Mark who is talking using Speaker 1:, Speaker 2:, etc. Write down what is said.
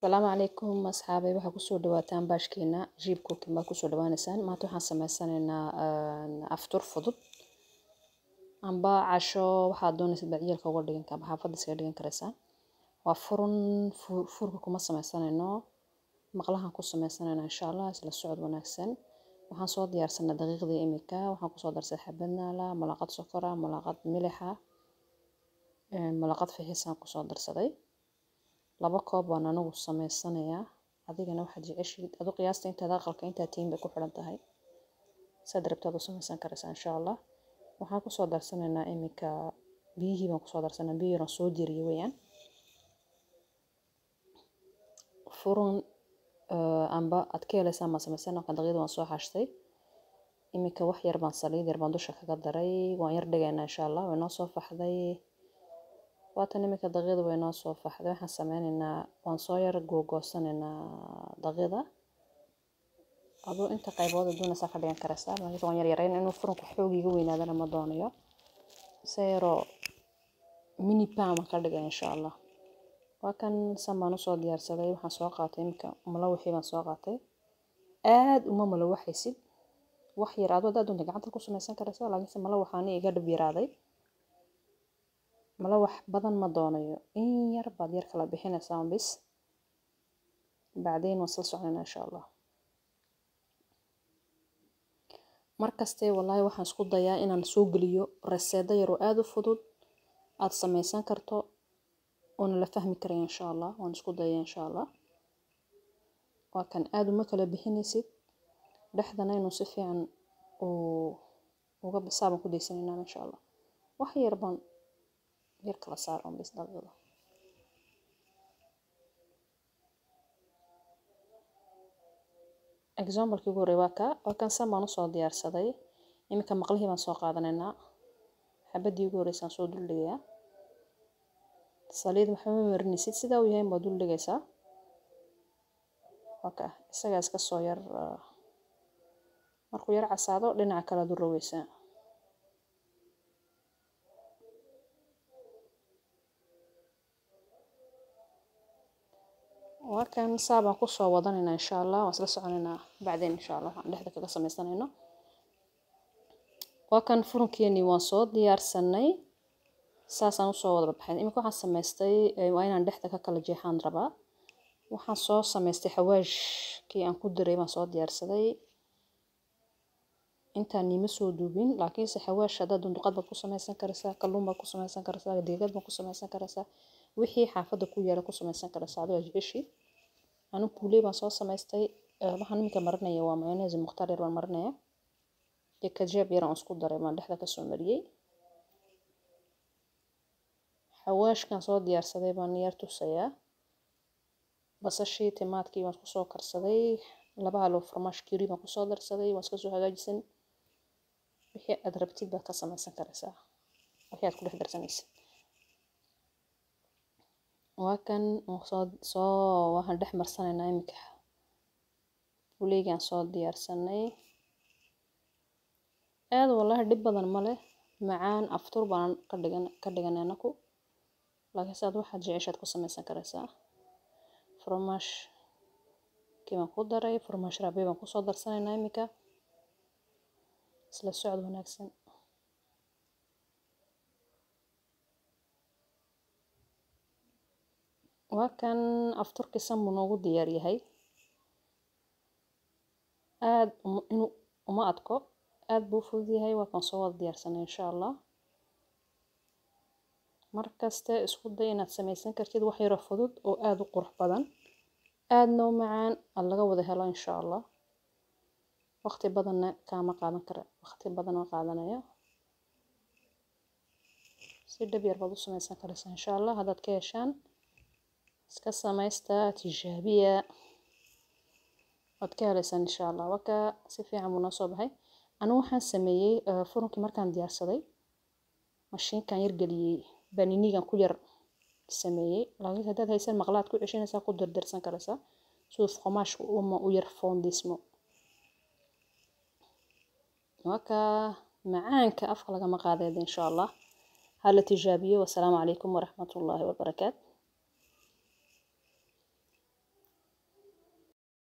Speaker 1: asalaamu calaykum asxaabay waxaa kusoo dhawaataan baashkeena jiib cooking baa kusoo dhawaaneysaan maanta waxaan sameysanaynaa aftur fudud amba casho waxaad doonaysa bacyeelka uga dhigan kara xaafadda iskaga dhigan karaysaa waa furun furka kuma sameysanayno maqlahan ku sameysanayna insha allah isla socod wanaagsan waxaan soo diyaarsanaa daqiiqdii imika waxaan kusoo darsay xabad naala malaqad sokora malaqad milixa malaqad fixisaan kusoo darsaday laba koob baan anigu sameysanayaa adigana waxaad jeceshiid adu qiyaasta intaad aqalka intaad tihiin bay ku xidhan tahay saad rabtaad u sameysan karaysaa insha allah waxaan kusoo darsanaynaa iminka biyihii baan kusoo darsanaa biyo yaran soo diriyay weeyaan furun amba aad ka helaysaan baan sameysana markaan daqiiqda waan soo xashtay iminka wax yar baan saliid yar baan dusha kaga daray waan yar dhigaynaa insha allah way noo soo faxday waatan iminka daqiiqda way noo soo faxday waxaan sameynaynaa waan soo yar googoosanaynaa daqiiqda aduu inta qaybood doonaysaa ka dhigan karaysaa laakiin waan yar yarayn inuu furunku xoogiga weynaadana ma doonayo se yaroo mini pan baan ka dhigay insha allah waa kan san baan usoo diyaarsaday waxaan soo qaatay iminka malawixii baan soo qaatay aad uma malawaxaysid wax yar adoo haddaad doonta gacanta ku sameysan karaysaa laakiinse malawaxaani iga dhib yaraaday malawax badan ma doonayo in yar baad yar kala bixinaysaa bis bacdayn waan sla soconayna insha allah markaste wallaahi waxaan isku dayaa inaan soo geliyo reseedo yaroo aada u fudud aad sameysan karto oona la fahmi karaya insha allah waan isku daya insha allah waa kan aada uma kala bixinaysid dhexdana inuu si fiican uu uga bisaaban ku daysanaynaa insha allah wax yar baan yar kala saaran bis daqiiqda examplekii ugu horey waa ka waa kan san baan usoo diyaarsaday iminka maqlihii baan soo qaadanaynaa xabadii ugu horeysaan soo duldhigayaa saliid waxba ma marinaysid sidaa uu yahay baad dul dhigaysaa waka isagaa iska soo yar markuu yar casaado dhinaca kale aad u rogeysaa waa kan saa baan kusoo wadanaynaa insha allah waan isla soconaynaa bacdeen insha allah waxaan dhexda kaga sameysanayno waa kan furunkeeni waan soo diyaarsanay saasaan usoo wada baxay iminka waxaan sameystay waa inaan dhexda ka kala jeexaan rabaa waxaan soo sameystay xawaashkii aan ku diray baan soo diyaarsaday intaan nima soo duubin laakiinse xawaash haddaad dunduqad baad ku sameysan karaysaa kalluun baad ku sameysan karaysaa deegad baad ku sameysan karaysaa wixii xaafadda ku yaala ku sameysan karaysaa adoo jeceshii anu kuuley baan soo sameystay waxaan iminka marinaya waa mayonnaise mukhtaar yar baan marinaya iyo kajeeb yar aan isku daray baan dhexda kasoo mariyey xawaashkan soo diyaarsaday baan yar tusayaa basashii timaadkii waan kusoo karsaday laba halo farmaash kiri baan kusoo darsaday waan iska soo hagaajisan wixii aad rabtid baad ka sameysan karaysaa wixii aad ku dhex darsanaysid waa kan soo soo waxaan dhex marsanaynaa iminka buleygaan soo diyaarsanay aad wallahi dhib badan ma leh macaan aftur baan ka dhigan ka dhiganay anaku laakiinse aad waxaad jeceshaad ku sameysan karaysaa farmaash kii baan ku daray farmaash rabe baan kusoo darsanaynaa iminka isla socod wanaagsan waa kan afturkii san buu noogu diyaar yahay aad inuu uma adko aad buu u fudud yahay waa kan soo wada diyaarsanay insha allah markaste isku day inaad sameysan kartid wax yaroo fudud oo aada u qurux badan aadna u macaan aad laga wada helo insha allah waqti badanna kaama qaadan kara waqti badan oo qaadanaya si dhab yar baad u sameysan karaysaa insha allah haddaad ka heshaan iska sameysta tijaabiya waad ka heleysaan insha allah waka si fiican buu noo soo baxay anigu waxaan sameeyey furunkii markaan diyaarsaday mashiinkan yar geliyey baninigan ku yar sameeyey laakiin haddaad haysan maqlaad ku ceshanaysaa ku dardarsan karaysaa siduu fqomaashka uma u yar foondismo waka macaanka afka lagama qaadeeda insha allah hala tijaabiyo wasalaamu calaykum waraxmatullaahi wabarakaatu